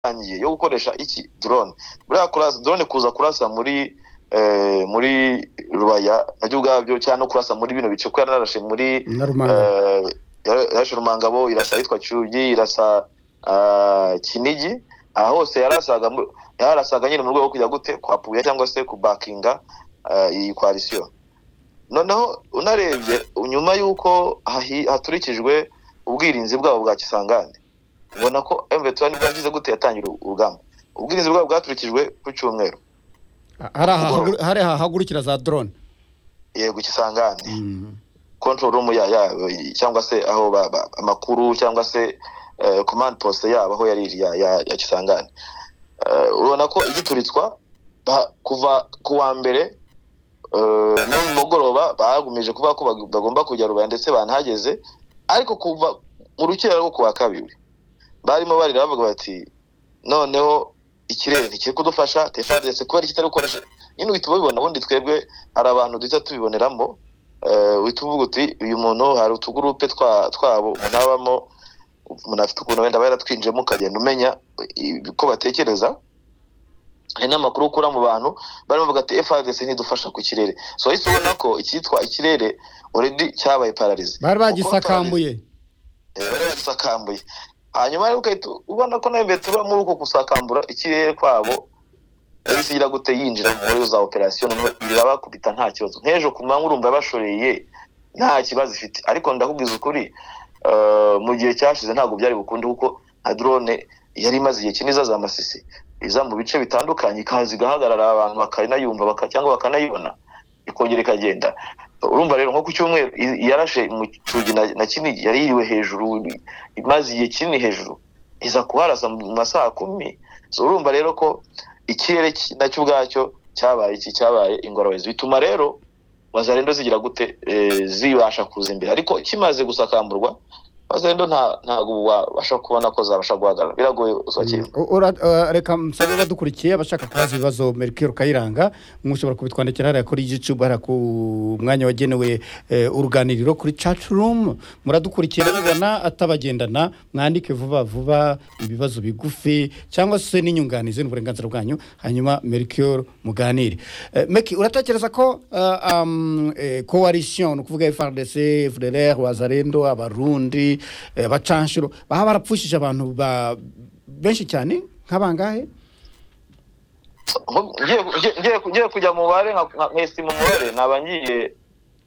yatangiye yo gukoresha iki drone buriya kurasa drone kuza kurasa muri eh, muri rubaya nabyo ubwabyo cyangwa no kurasa muri bino bice ko yararashe muri na rumanga eh, yara- yarashe rumangabo irasa ahitwa cyugi irasa ah, kinigi aha hose yarasaga mu- yarasaga nyine mu rwego rwo kujya gute kwapuya cyangwa se kubakinga ah, iyi coalition noneho unarebye nyuma y'uko hahi- haturikijwe ubwirinzi bwabo bwa kisangane ubona ko mv bwagize gute yatangira urugamba ubwirinzi bwabo bwaturikijwe ku cyumweru hari aha hagu- hari aha hagurukira za drone yego kisangane Mm. control room ya, ya cyangwa se aho ba, ba, amakuru cyangwa se eh, command post yabo aho yari ya, ya, ya Kisangani Eh, urabona ko igituritswa ba- kuva ku wa mbere eh, no mu mugoroba bagumije kuvuga ko bag- bagomba kujya rubaya ndetse banahageze ariko kuva mu rukera rwo kuwa kabiri barimo barira bavuga bati noneho ikirere ntikiri kudufasha telefone ndetse kubera kitari gukoresha nyine uhita ubibona ubundi twebwe hari abantu duhita tubiboneramo eh, uhita uvuga uti uyu muntu hari utugurupe twa- twabo umuntu abamo umuntu afite ukuntu wenda aba yaratwinjiyemo ukagenda umenya i- ko batekereza hari n'amakuru ukura mu bantu barimo bavuga ati FRDC ntidufasha ku kirere so wahise ubona ko icyitwa ikirere already cyabaye pararize bari Kuko pararize- bagisakambuye bari bagisakambuye hanyuma rero ugahita ubona ko nawe mbere tuba muri uko gusakambura ikirere kwabo yahise igira gute yinjira muri za operasiyo noneho irabakubita nta kibazo nk'ejo ku manywa urumva bashoreye nta kibazo ifite ariko ndakubwiza ukuri eh, mu gihe cyashize ntabwo byari bukunde kuko nka drone yari imaze igihe kinini iza za masisi iza mu bice bitandukanye ikaza igahagarara abantu bakanayumva baka- cyangwa bakanayibona ikongera ikagenda urumva rero nko ku cyumweru i- yarashe mu cyugi na, na kinigi yari yiriwe hejuru imaze igihe kinini hejuru iza kuharasa mu masaha kumi so urumva rero ko ikirere ki- nacyo ubwacyo cyabaye iki cyabaye ingorabahizi bituma rero wazarendo zigira gute eh, zibasha kuza imbere ariko kimaze gusakamburwa wazarendo nta- ntabwo wabasha kubona ko zabasha guhagarara biragoye usakira U- ura- uh, reka musabe badukurikiye abashaka kubaza ibibazo merikiro kayiranga mushobora kubitwandikira hariya kuri youtube hariya ku mwanya wagenewe eh, uruganiriro kuri chat room muradukurikiye mubibona atabagendana mwandike vuba vuba ibibazo bigufi cyangwa se n'inyunganizi n'uburenganzira bwanyu hanyuma merikiro muganire Eh, meki uratekereza ko uh, um, eh, coalition ni ukuvuga frdc fdlr wazarendo abarundi eh, bacanshuro baba barapfushije abantu ba benshi cyane nk'abangahe Nko- ngiye- ngiye- ngiye- ngiye kujya mu mubare nka- nka- nkesima umubare naba ngiye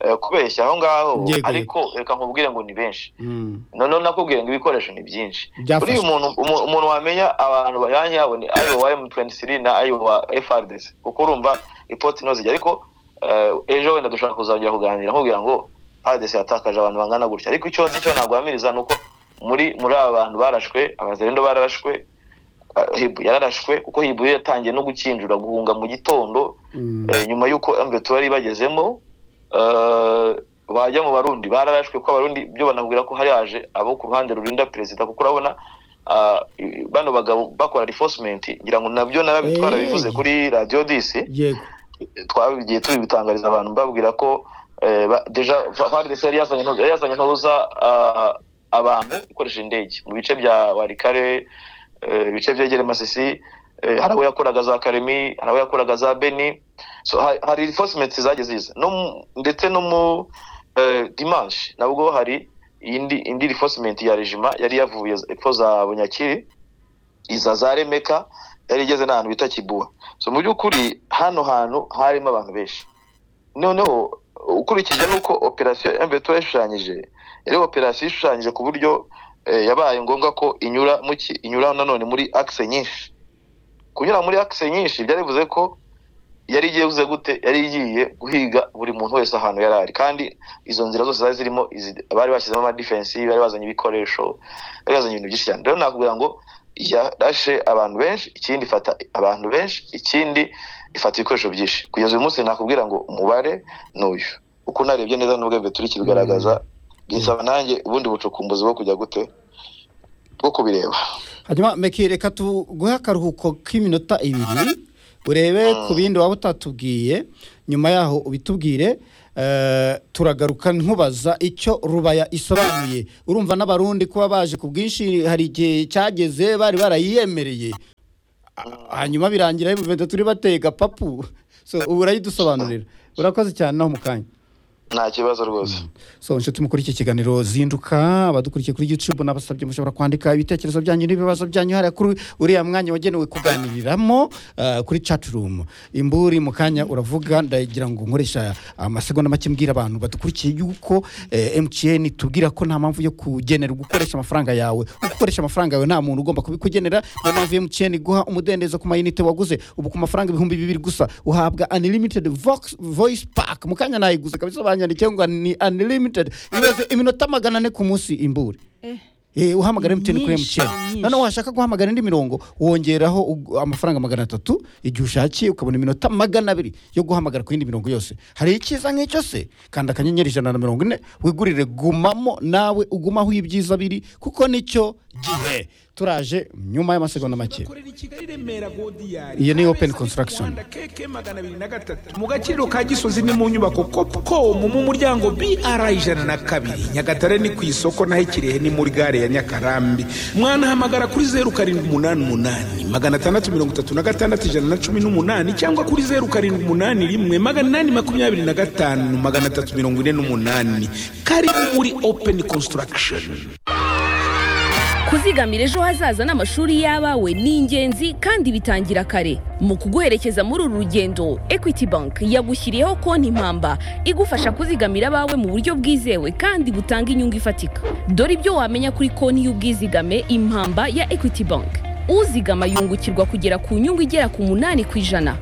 eh, kubeshya aho ngaho Yego, ariko reka nkubwire ngo ni benshi Mm. noneho nakubwire ngo ibikoresho ni byinshi Byafashwe. buriya umuntu umu- umuntu wamenya abantu bajyanye yabo ni ayo wa m23 na ayo wa frdc kuko urumva ipoti ino zijya ariko eh, ejo wenda dushaka kuzongera kuganira nkubwira ngo frdc yatakaje abantu bangana gutya ariko icyo icyo nagwamiriza ni uko muri muri aba bantu barashwe abazerendo bararashwe eh, Hibu yararashwe kuko hibu yatangiye no gukinjura guhunga mu gitondo Mm. Eh, nyuma y'uko mbeto bari bagezemo eh, bajya mu barundi bararashwe ko abarundi byo banabwira ko hari haje abo ku ruhande rurinda perezida kuko urabona ah, i- bano bagabo bakora reinforcement ngira ngo nabyo Eh. narabitwara bivuze kuri radio disi yego twabigiye tubitangariza abantu babwira ko eh, ba- deja FARDC yari yazanye intoza- yari yazanye intoza ah, abantu ikoresha indege mu bice bya warikare eh, ibice byegere masisi eh, hari abo yakoraga za karemi hari abo yakoraga za beni so ha- hari reinforcement zagiye ziza no mu- ndetse no mu eh, dimanche nabwo hari indi indi reinforcement ya regima yari yavuye epfo za bunyakiri iza za remeka yari igeze n'ahantu bita kibuha so mu by'ukuri hano hantu harimo abantu benshi noneho ukurikije n'uko operasiyo mbeto yashushanyije yari operasiyo ishushanyije ku buryo eh, yabaye ngombwa ko inyura mu ki- inyura nanone muri akise nyinshi kunyura muri akise nyinshi byari bivuze ko yari igiye buze gute yari igiye guhiga buri muntu wese ahantu yari ari kandi izo nzira zose zari zirimo izi- bari bashyizemo amadifensi bari bazanye ibikoresho bari bazanye ibintu byinshi cyane rero nakubwira ngo yarashe abantu benshi ikindi ifata abantu benshi ikindi ifata ibikoresho byinshi kugeza uyu munsi nakubwira ngo umubare ni uyu uko unarebye neza n'ubwo mbe turi kibigaragaza bisaba nanjye ubundi bucukumbuzi bwo kujya gute bwo kubireba hanyuma meki reka tuguhe akaruhuko k'iminota ibiri urebe ku bindi waba utatubwiye nyuma yaho ubitubwire Eh, turagaruka nkubaza icyo rubaya isobanuye urumva n'abarundi kuba baje ku bwinshi hari igihe cyageze bari barayiyemereye A- hanyuma birangira y'umuvenda turi bateye gapapu so ubu urayidusobanurira urakoze cyane naho mu kanya nta kibazo rwose so inshuti mukuru iki kiganiro zinduka abadukurikiye kuri youtube nabasabye mushobora kwandika ibitekerezo byanyu n'ibibazo byanyu hariya kuri uriya mwanya wagenewe kuganiriramo ah, kuri chat room imburi mu kanya uravuga ndagira ngo nkoresha amasegonda make mbwira abantu badukurikiye yuko eh, mtn tubwira ko nta mpamvu yo kugenera gukoresha amafaranga yawe gukoresha amafaranga yawe nta muntu ugomba kubikugenera niyo mpamvu mtn guha umudendezo ku mayinite waguze ubu ku mafaranga ibihumbi bibiri gusa uhabwa unlimited vox, voice pack mu kanya nayiguze kabisa banyandikiye ngo ni unlimited imaze iminota magana ane ku munsi imburi Eh, uhamagara mtn kuri Nyinshi, mtn nyinshi. noneho washaka guhamagara indi mirongo wongeraho ug- amafaranga magana atatu igihe ushakiye ukabona iminota magana abiri yo guhamagara ku yindi mirongo yose hari icyiza nk'icyo se kandi akanyenyeri ijana na mirongo ine wigurire gumamo nawe ugumaho ibyiza biri kuko nicyo gihe turaje nyuma y'amasegonda make korera i kigali remera godiyari Iyo ni Open Construction. keke magana abiri na gatatu mu gaciro ka gisozi ni mu nyubako kopcom mu muryango br ijana na kabiri nyagatare ni ku isoko naho ikirehe ni muri gare ya nyakarambi mwanahamagara kuri zeru karindwi umunani umunani magana atandatu mirongo itatu na gatandatu ijana na cumi n'umunani cyangwa kuri zeru karindwi umunani rimwe magana inani makumyabiri na gatanu magana atatu mirongo ine n'umunani karibu muri open construction kuzigamira ejo hazaza n'amashuri y'abawe ni ingenzi kandi bitangira kare mu kuguherekeza muri uru rugendo equity bank yagushyiriyeho konti impamba igufasha kuzigamira abawe mu buryo bwizewe kandi butanga inyungu ifatika dore ibyo wamenya kuri konti y'ubwizigame impamba ya equity bank uzigama yungukirwa kugera ku nyungu igera ku munani ku ijana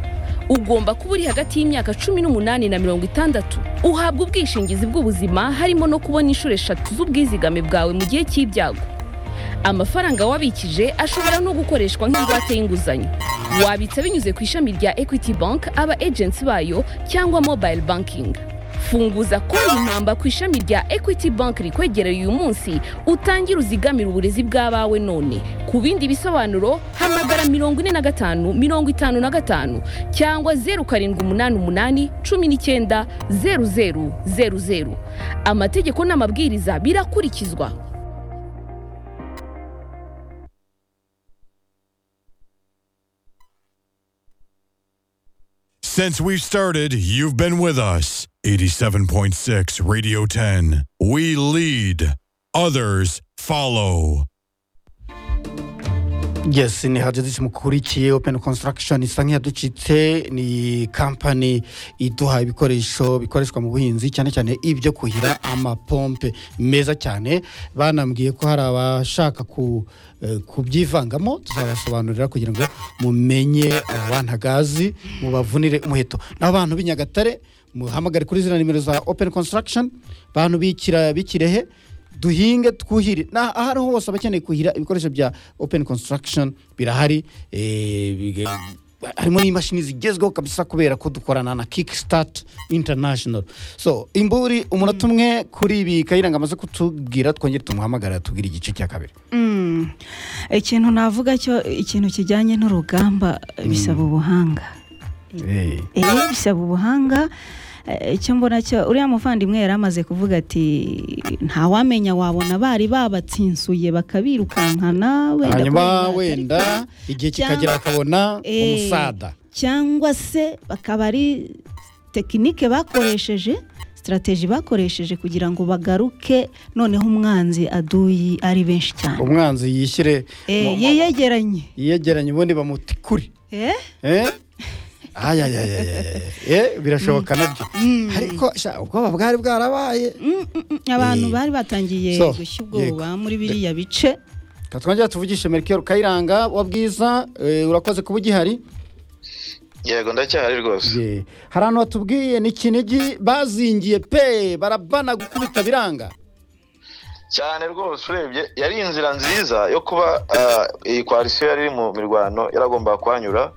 ugomba kuba uri hagati y'imyaka cumi n'umunani na mirongo itandatu uhabwa ubwishingizi bw'ubuzima harimo no kubona inshuro eshatu z'ubwizigame bwawe mu gihe cy'ibyago amafaranga wabikije ashobora no gukoreshwa nk'ingwate y'inguzanyo wabitsa binyuze ku ishami rya equity bank aba agency bayo cyangwa mobile banking funguza konti impamba ku ishami rya equity bank rikwegereye uyu munsi utangire uzigamire uburezi bw'abawe none ku bindi bisobanuro hamagara mirongo ine na gatanu mirongo itanu na gatanu cyangwa zeru karindwi umunani umunani cumi n'icyenda zeru zeru zeru zeru amategeko n'amabwiriza birakurikizwa Since we've started, you've been with us. 87.6 Radio 10. We lead, others follow. yes ni hajadisi mukurikiye open construction isa nk'iyaducitse ni kampani iduha ibikoresho bikoreshwa mu buhinzi cyane cyane ibyo kuhira amapompe meza cyane banambwiye ko hari abashaka ku eh, kubyivangamo tuzabasobanurira kugira ngo mumenye abantagazi mubavunire umuheto n'abantu b'i nyagatare muhamagare kuri ziriya nimero za open construction bantu bikira bikirehe duhinge twuhire na aho ariho hose abakeneye kuhira ibikoresho bya open construction birahari eh, bige- harimo n'imashini zigezweho kabisa kubera ko dukorana na kickstart international so imburi umunota umwe kuri ibi kayiranga amaze kutubwira twongere tumuhamagara tubwire igice cya kabiri Mm. ikintu navuga cyo ikintu kijyanye n'urugamba bisaba ubuhanga Eh, Eh, bisaba ubuhanga Eh, icyo mbona cyo uriya muvandimwe yari amaze kuvuga ati ntawamenya wabona bari babatsinsuye bakabirukankana wenda kubera hanyuma impagarika. wenda igihe cyangwa- kikagera akabona Eh, umusada cyangwa se bakaba ari tekinike bakoresheje sitarateji bakoresheje kugira ngo bagaruke noneho umwanzi aduyi ari benshi cyane umwanzi yishyire Eh, mu- yiyegeranye yiyegeranye ubundi bamutikure Eh? Eh? ayayayayaya Eh, birashoboka nabyo ariko sha, ubwoba bwari bwarabaye Mm, mm, mm. abantu Eh. bari batangiye So, gushya yego. ubwoba muri biriya bice Reka twongere tuvugishe merikeri kayiranga wa bwiza eh, urakoze kuba ugihari yego ndacyahari rwose Eh, hari ahantu batubwiye ni kinigi bazingiye pe barabana gukubita biranga cyane rwose urebye yari inzira nziza yo kuba ah, iyi koalisiyo yari iri mu mirwano yaragombaga kuhanyura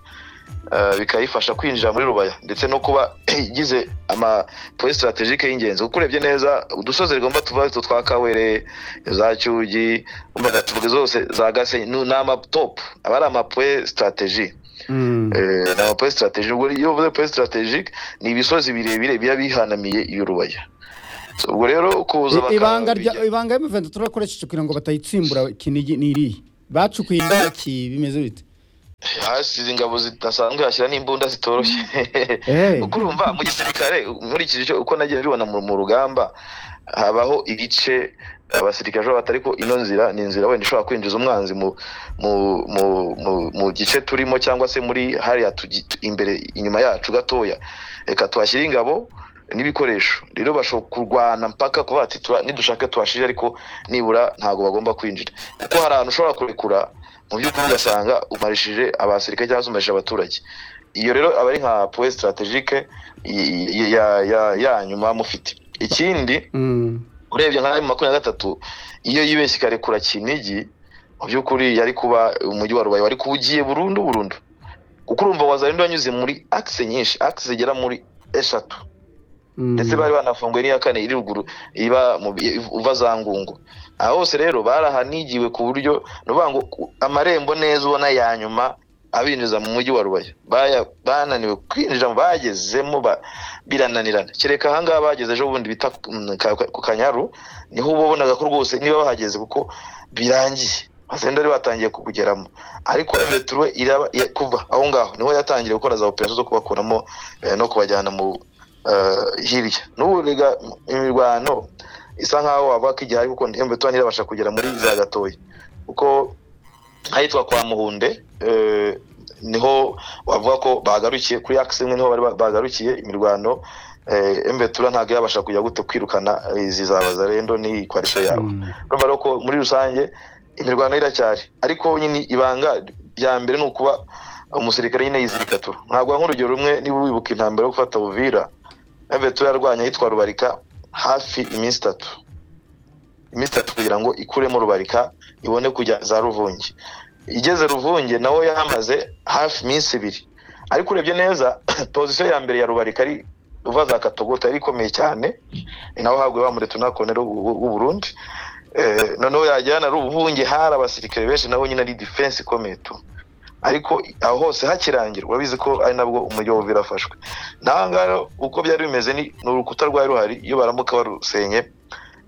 ah, bikayifasha kwinjira muri rubaya ndetse no kuba igize amapoye sitarategike y'ingenzi kuko urebye neza udusozi rigomba tuba utwo twa kawere za cyugi umva, tuvuge zose za gasenyi nu- ni amatopu aba ari amapoye sitarateji Eh, ni ama point strategique ubwo iyo uvuze point strategique ni ibisozi birebire biba bihanamiye y'urubaya So, ubwo rero kuza I- ibanga rya bakabijya- ibanga y'amavuta turakoresheje kugira ngo batayitsimbura kinigi n'iriya bacukuye intoki bimeze bite hasize ingabo zidasanzwe hashyira n'imbunda zitoroshye Eh. kuko urumva mu gisirikare nkurikije icyo- uko nagiye bibona mu mu rugamba habaho ibice abasirikare bashobora bata ariko ino nzira ni inzira wenda ishobora kwinjiza umwanzi mu mu mu mu, mu gice turimo cyangwa se muri hariya tugi- tu- imbere inyuma yacu gatoya reka tuhashyire ingabo n'ibikoresho rero bashobora kurwana mpaka kuba bati "Tura- nidushaka tuhashirire ariko nibura ntabwo bagomba kwinjira kuko hari ahantu ushobora kurekura mu by'ukuri ugasanga umarishije abasirikare cyangwa se umarishije abaturage iyo rero aba ari nka poe strategique y- y- ya- ya- ya nyuma mufite ikindi Mm. urebye nka makumyabiri na gatatu iyo yibeshye ikarekura kinigi mu by'ukuri yari kuba umujyi wa rubaye wari kuwugiye burundu burundu kuko urumva wazarindi wanyuze muri akise nyinshi akise zigera muri eshatu Mm. ndetse bari banafunguye n'iya kane iri ruguru iba mu uva za ngungu aha hose rero barahanigiwe ku buryo ni ukuvuga ngo amarembo neza ubona ya nyuma abinjiza mu mujyi wa rubaye Baya- bananiwe kwinjira bagezemo ba- birananirana kereka ahangaha bageze ejo bundi bita ku- mm, ka- ka- ku kanyaru niho uba wabonaga ko rwose niba bahageze kuko birangiye bazenda bari batangiye kukugeramo ariko returuwe iraba ya- kuva aho ngaho niho yatangiye gukora za operasiyo zo kubakuramo eh, no kubajyana mu eh, hirya n'ubu rega imirwano isa nkaho waba kijya ariko ntiyumve tuba ntirabasha kugera muri za gatoya kuko ahitwa kwa muhunde eh, niho bavuga ko bagarukiye kuri akisi imwe niho bari ba- bagarukiye imirwano eh, embetura ntabwo yabasha kujya gute kwirukana eh, izi zabaza rendo ni kwarisho yawe urumva rero ko muri rusange imirwano iracyari ariko nyine ibanga rya mbere ni ukuba umusirikare nyine yizirikatura ntabwo nk'urugero rumwe niba wibuka intambara yo gufata buvira embetura yarwanya ahitwa rubarika hafi iminsi itatu iminsi itatu kugira ngo ikuremo rubarika ibone kujya za ruvunge igeze ruvunge nawe yahamaze hafi iminsi ibiri ariko urebye neza pozisiyo ya mbere ya rubarika ari uva za katogota yari ikomeye cyane ni naho haguye wa muretuna konero w'u Burundi Eh, noneho yajyana ari ubuhunge hari abasirikare benshi naho nyine ari defense ikomeye tu ariko aho hose hakirangira urabizi ko ari nabwo umujyi wa Uvira afashwe naho ngaho rero uko byari bimeze ni ni urukuta rwari ruhari iyo baramuka barusenye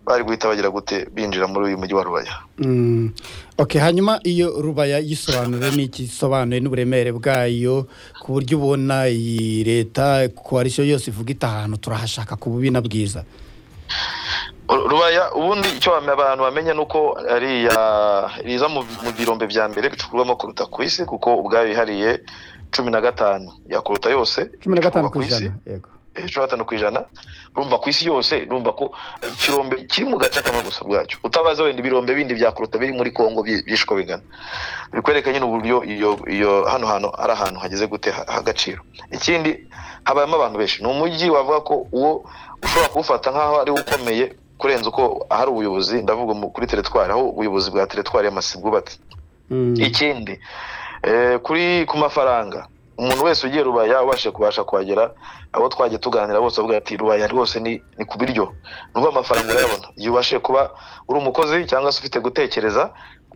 bari guhita bagira gute binjira muri uyu mujyi wa Rubaya Mm. okay hanyuma iyo rubaya yisobanura n'iki isobanuye n'uburemere bwayo ku buryo ubona iyi leta koalisiyo yose ivuga ita ahantu turahashaka ku bubi na bwiza Ru- rubaya ubundi icyo bame- abantu bamenya ni uko ariya riza mu mu birombe bya mbere bicukurwamo kuruta ku isi kuko ubwayo yihariye cumi na gatanu yakuruta yose cumi na gatanu icukurwa ku ijana yego ejo hatanu ku ijana urumva ku isi yose urumva ko ikirombe kiri mu gace kamwe gusa bwacyo utabaze wenda ibirombe bindi byakuruta biri muri kongo byi- byishwe bingana bikwereka nyine uburyo iyo iyo hano hantu ari ahantu hageze gute ha- h'agaciro ikindi habayemo abantu benshi ni umujyi wavuga ko uwo ushobora kuwufata nk'aho ari wo ukomeye kurenza uko ahari ubuyobozi ndavuga mu- kuri teretwari aho ubuyobozi bwa teretwari y'amasi bwubatse Mm. ikindi eh, kuri ku mafaranga umuntu wese ugiye rubaya ubashe kubasha kuhagera abo twagiye tuganira bose avuga ati rubaya rwose ni ni ku biryo nubwo amafaranga urayabona igihe ubashe kuba uri umukozi cyangwa se ufite gutekereza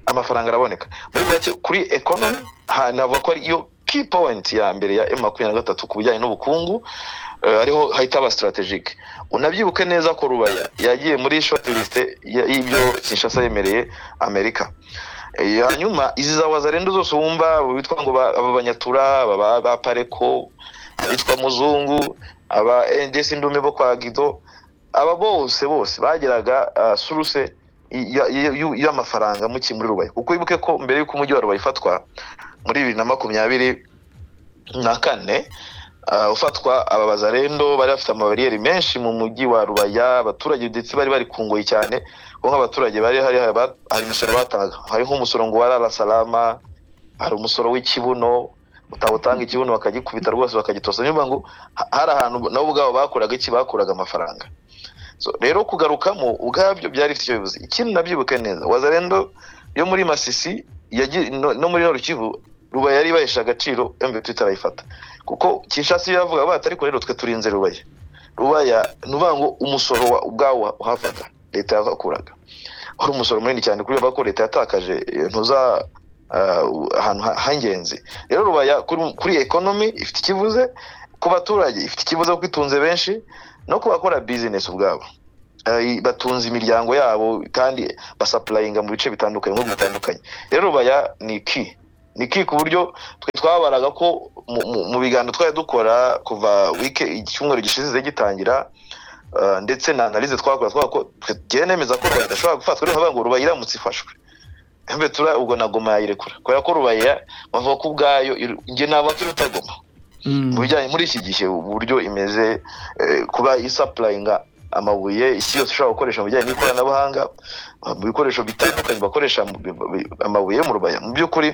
amafaranga araboneka muri make kuri economy ha- navuga ko ari iyo key point ya mbere ya M makumyabiri na gatatu ku bijyanye n'ubukungu eh, ariho hahita haba strategic unabyibuke neza ko rubaya yagiye muri short list ya- y'ibyo Kinshasa yemereye Amerika Eh, hanyuma izi za wazarendo zose wumva abo bitwa ngo ba- aba banyatura aba ba- ba pareko abitwa muzungu aba ndetse indume bo kwa gido aba bose bose bageraga ah, suruse ya- ya- yu- y'amafaranga muki muri rubaye kuko wibuke ko mbere y'uko umujyi wa rubaye ufatwa muri bibiri na makumyabiri na kane ah, ufatwa aba bazarendo bari bafite amabariyeri menshi mu mujyi wa rubaya abaturage ndetse bari barikunguye cyane kuko nk'abaturage bari hari hari ba- hari imisoro batangaga hari nk'umusoro ngo wa salama hari umusoro w'ikibuno utawutanga ikibuno bakagikubita rwose bakagitosa niyo ngo hari ahantu nabo ubwabo bakoraga iki bakuraga amafaranga so rero kugarukamo ubwabyo byari bifite icyo bivuze ikindi nabyibuke neza wazarendo yo muri masisi yagi- no- no muri norukivu rubaye yari ibahesha agaciro mbt itarayifata kuko kinshasa iyo yavuga bati ariko rero twe turinze rubaye rubaya ni ukuvuga ngo umusoro wa- ubwawo uhavaga leta yakuraga wari umusoro munini cyane kuri bo, bavuga ko leta yatakaje eh, ntuza ahantu h'ingenzi rero rubaya kuri ekonomi ifite ikibuze ku baturage ifite ikibazo kuko itunze benshi no ku bakora bizinesi ubwabo batunze imiryango yabo kandi basapurayinga mu bice bitandukanye nko bitandukanye rero rubaya ni ki ni ki ku buryo twe twabaraga ko mu biganiro twari dukora kuva wike icyumweru gishize gitangira ndetse na analize twakora twagiye nemeza ko rubaya idashobora gufatwa rero ngo rubaya iramutse ifashwe mbe tura ubwo nagoma yayirekura kubera ko rubaya bavuga ko ubwayo njye ntabwo irutagoma mu bijyanye muri iki gihe uburyo imeze kuba isapurayinga amabuye isi yose ushobora gukoresha mu bijyanye n'ikoranabuhanga mu bikoresho bitandukanye bakoresha amabuye mu rubaya mu by'ukuri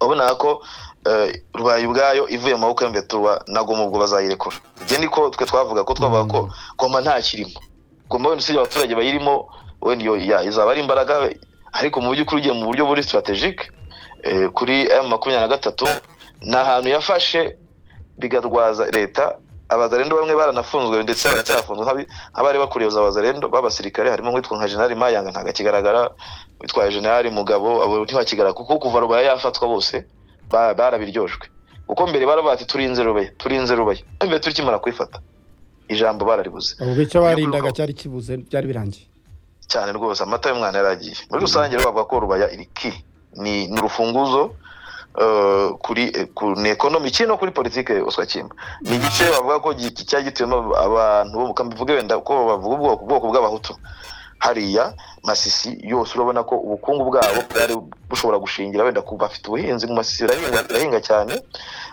urabona ko rubaye ubwayo ivuye mu maboko y'imbetura ntabwo ubwo bazayirekura ibyo niko twe twavuga ko twavuga ko goma ntakirimo goma wenda usibye abaturage bayirimo wenda iyo izaba ari imbaraga ariko mu by'ukuri ugiye mu buryo buri sitarategike kuri emu makumyabiri na gatatu ni ahantu yafashe bigatwaza leta abazarendo bamwe baranafunzwe ndetse baracyafunzwe nk'abari bakuriye abazarendo b'abasirikare harimo nk'uwitwa nka generari mayanga ntabwo akigaragara witwa generari mugabo abo ntibakigaragara kuko kuva rubaya yafatwa bose barabiryojwe kuko mbere baravuga ati turinze rubaya turinze rubaya mbere turikimara kuyifata icyo bararibuze ubwo icyo barindaga cyari kibuze byari birangiye cyane rwose amata y'umwana yaragiye muri rusange bavuga ko rubaya iri ki ni urufunguzo kuri ekonomi iki no kuri politiki uswa kimba ni igice bavuga ko cyari gituyemo abantu bo mu kambi mvuge wenda ko bavuga ubwoko ubwoko bw'abahutu hariya masisi yose urabona ko ubukungu bwabo bwari bushobora gushingira wenda ku bafite ubuhinzi mu masisi birahinga cyane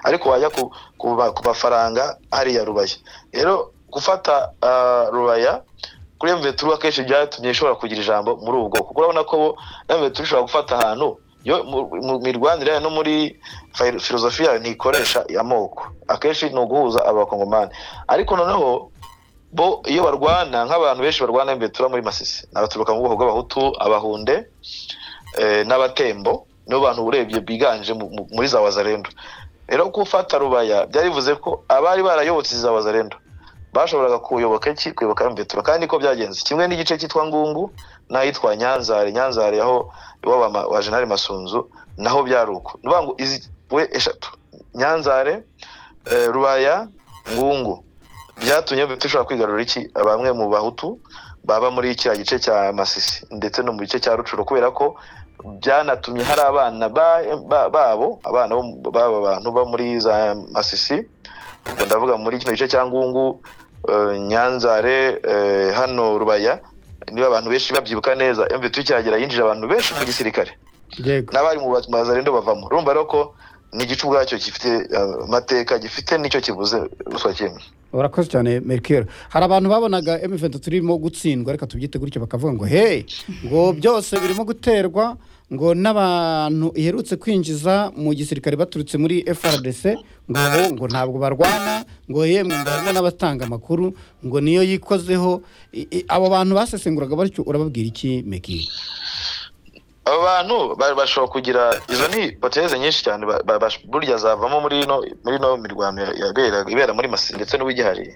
ariko wajya ku mafaranga hariya rubaya rero gufata rubaya kuri mveturu akenshi byatumye ishobora kugira ijambo muri ubu bwoko kuko urabona ko mveturu ishobora gufata ahantu yo mu mirwanire no muri filozofi yayo ntikoresha amoko akenshi ni uguhuza abakongomani ariko noneho bo iyo barwana nk'abantu benshi barwana mvetura muri masisi ni abaturuka mu bwoko bw'abahutu abahunde n'abatembo nibo bantu urebye biganje muri za wazarendo rero gufata rubaya byari bivuze ko abari barayobotse za wazarendo bashoboraga kuyoboka iki kuyoboka mvetura kandi niko byagenze kimwe n'igice cyitwa ngungu n'ahitwa nyanzare nyanzare aho iwabo wa jenali masunzu naho byari uko ni ukuvuga ngo izi we eshatu nyanzare rubaya ngungu byatumye dushobora kwigarurira iki bamwe mu bahutu baba muri kiriya gice cya masisi ndetse no mu gice cya rucuro kubera ko byanatumye hari abana babo abana b'aba bantu bo muri za masisi ubwo ndavuga muri kino gice cya ngungu nyanzare hano rubaya niba abantu benshi babyibuka neza mvita ukihagera yinjije abantu benshi mu gisirikare n'abari mu bazarendo bavamo urumva rero ko ni igice ubwacyo gifite amateka gifite nicyo kibuze ruswa kimwe urakoze cyane merikeri hari abantu babonaga emuventi turimo gutsindwa reka tubyite gutyo bakavuga ngo hey ngo byose birimo guterwa ngo n'abantu iherutse kwinjiza mu gisirikare baturutse muri frdc ngo ngo ntabwo barwana ngo yemwe harimo n'abatanga amakuru ngo niyo yikozeho abo bantu basesenguraga batyo urababwira iki meki aba bantu bashobora kugira izo ni hipoteze nyinshi cyane burya zavamo muri ino mirwano ibera muri masi ndetse n'uwigihariye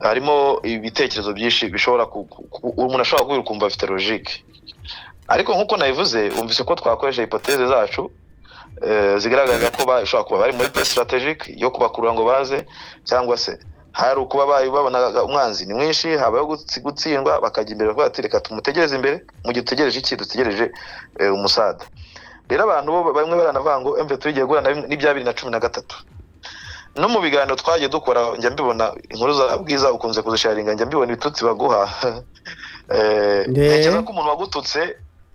harimo ibitekerezo byinshi bishobora umuntu ashobora kubira ukumva afite logike ariko nk'uko nabivuze wumvise ko twakoresha hipoteze zacu zigaragaza ko bashobora kuba bari muri pe sitarategike yo kubakurura ngo baze cyangwa se hari ukuba babonaga umwanzi ni mwinshi habayeho gutsindwa bakajya imbere bavuga ati reka tumutegereze imbere mu gihe dutegereje iki dutegereje umusada rero abantu bo bamwe baranavuga ngo emve tugiye guhura n'ibya bibiri na cumi na gatatu no mu biganiro twagiye dukora njya mbibona inkuru za bwiza ukunze kuzisharinga njya mbibona ibitutsi baguha ntekereza ko umuntu wagututse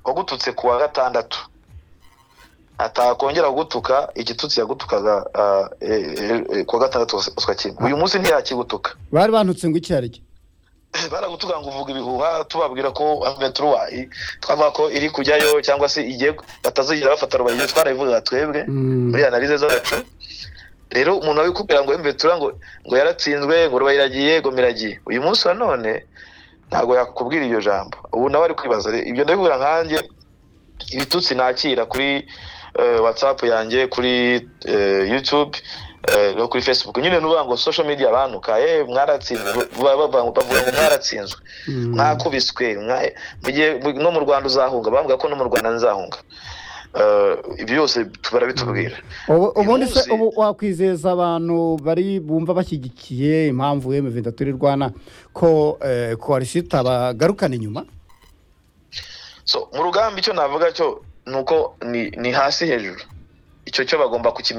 wagututse ku wa gatandatu atakongera gutuka igitutsi yagutukaga ku wa gatandatu uswa kimwe uyu munsi ntiyakigutuka bari bantutse ngo icyo aricyo baragutuka ngo uvuga ibihuha tubabwira ko aventuruwayi twavuga ko iri kujyayo cyangwa se igiye batazigira bafata rubaye twarabivuga twebwe muri analize zacu rero umuntu abikubwira ngo mvetura ngo ngo yaratsinzwe ngo ruba iragiye ngo miragiye uyu munsi wa none ntabwo yakubwira iryo jambo ubu nawe ari kwibaza ibyo ndabibwira nkanjye ibitutsi nakira kuri watsapu yanjye kuri yutube no kuri facebook nyine n'uvuga ngo social media abantu kaye mwaratsinzwe bavuga ngo mwaratsinzwe mwakubiswe no mu rwanda uzahunga bavuga ko no mu rwanda nzahunga eh, ibyo byose barabitubwira ubu- ubundi se munsi- ubu wakwizeza abantu bari bumva bashyigikiye impamvu emuvenda turi rwana ko eh, koalisi itabagarukana inyuma so mu rugamba icyo navuga cyo ni uko ni ni hasi hejuru icyo cyo bagomba kukimenya